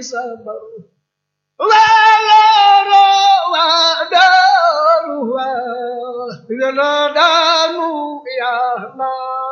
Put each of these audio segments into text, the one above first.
sabar waaloro waa daaru waa yàlla daanu yàlla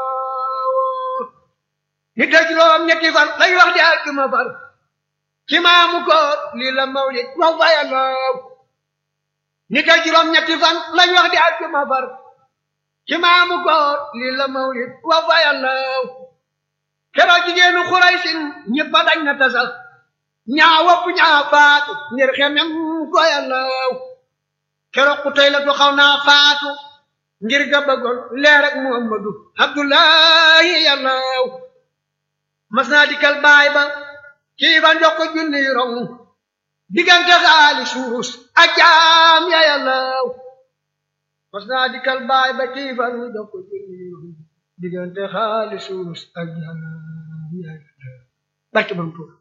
nit ak juróom ñetti fan lay wax di àjjuma far ci maamu koor lii la mawlid wax fa yàlla nit ak juróom ñetti fan lañ wax di àjjuma far ci maamu koor lii la mawlid wax fa yàlla keroog jigéenu xuraysin ñëpp dañ na tasal ñaa wopp ñaa faatu ngir xemem ko yàlla keroog ku tey la tu xaw naa faatu ngir ga bëggoon leer ak muhammadu abdullahi yàlla mas naa dikkal baay ba kii ba njox ko junni rong diggante xaali suus ak jaam ya yàlla mas naa dikkal baay ba kii ba njox ko junni rong diggante xaali suus ak jaam ya yàlla barke bam tuur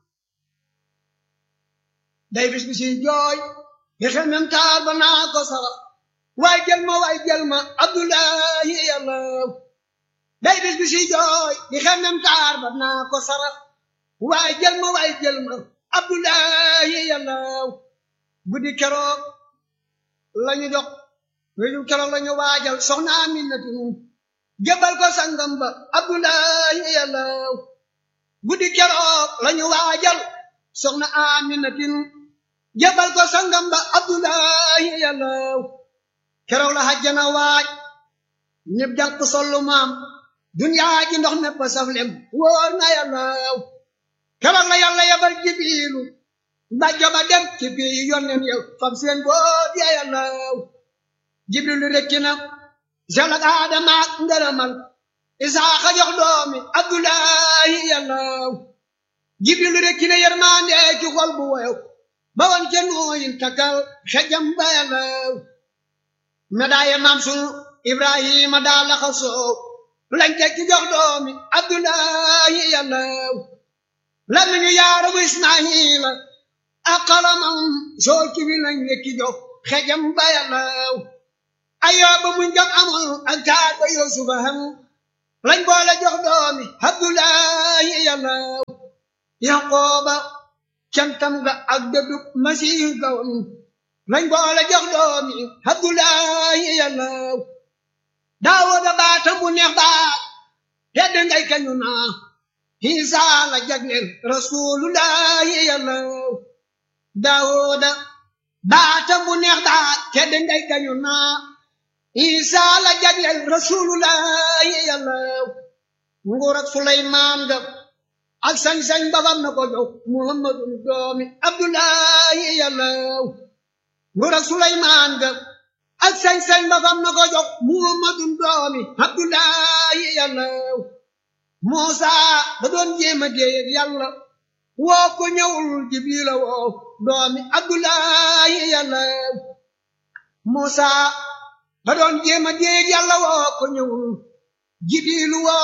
day bis bi si jooy nga xel mem taar ba naa ko sara waay jël ma waay jël ma abdullahi yàlla day bis bi si jooy di xel mem taar ba naa ko sara waay jël ma waay jël ma abdullahi yàlla guddi keroog lañu jox wéju keroog lañu waajal soxna Aminatu jëbal ko sangam ba abdullahi yàlla guddi keroog lañu waajal soxna Aminatin jabal ko sangam ba abdullahi yàlla keroog la hajjana waaj ñëpp jàpp sollu maam duniyaa ji ndox nepp saflem wóor na yàlla keroog la yàlla yabal jibiilu mbàjjo ba dem ci bii yonnen yow fam seen boot ya yàlla jibrilu rekki na selak aadama ak ngërëmal isaaxa jox doomi abdullahi yàlla jibril rekki na yermande ci xol bu woyow ba woon ca nooyin takkal xejam ba yàlla medaaye maam sunu ibrahima daa laxa soow lañ teg ci jox doomi abdullahi yàlla la nañu yaarabu ismaila ak xalamam soo ci bi lañ lekki jox xejam ba yàlla ayooba muñ jam amul ak taar ba yusufa ham lañ boole jox doomi abdullahi yàlla yaqooba cantam ga ak dëddu masiih gawam lañ boole jox doomi abdullahi yàlla daawuda baatam bu neex baat tedd ngay kañu naa hiisa la jagleel rasulullahi yàlla daawuda baatam bu neex baat tedd ngay kañu naa hiisa la jagleel rasulullahi yàlla nguur ak suleymaan ga ak sañ-sañ babam na ko jox muhammadu doomi abdullahi yàlla nguur ak suleymaan ga ak sañ-sañ babam na ko jox muhammadu doomi abdullahi yàlla muusa da doon jéema déeyeg yàlla woo ko ñëwul jibrila woo doomi abdullahi yàlla muusa da doon jéema déeyeg yàlla woo ko ñëwul jibrilu woo